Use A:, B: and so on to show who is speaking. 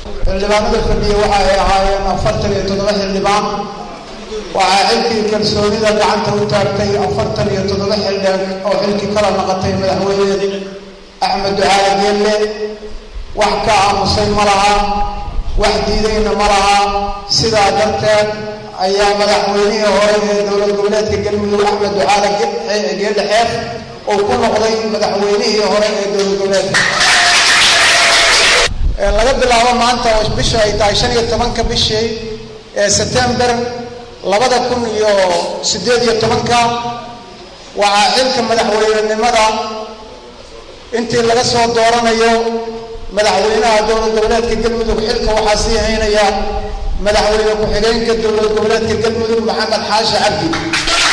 A: xildhibaanada fadhiya waxa ay ahaayeen afartan iyo toddoba xildhibaan waxaa xilkii kalsoonida gacanta u taagtay afartan iyo toddoba xildhibaan oo xilkii kala naqatay madaxweyne axmed ducaali geelle wax ka aamusay ma laha wax diidayna ma laha sidaa darteed ayaa madaxweynihii hore ee dowlad goboleedka galmudug axmed ducaali geelle xeef uu ku noqday madaxweynihii hore ee dowlad goboleedka laga bilaabo maanta oo bisha ay tahay shan iyo tobanka bishii ee sebtember labada kun iyo siddeed iyo tobanka waxaa xilka madaxweynenimada intii laga soo dooranayo madaxweynaha dowlad goboleedka galmudug xilka waxaa sii haynaya madaxweyne ku-xigeenka dowlad goboleedka galmudug maxamed xaashi cabdi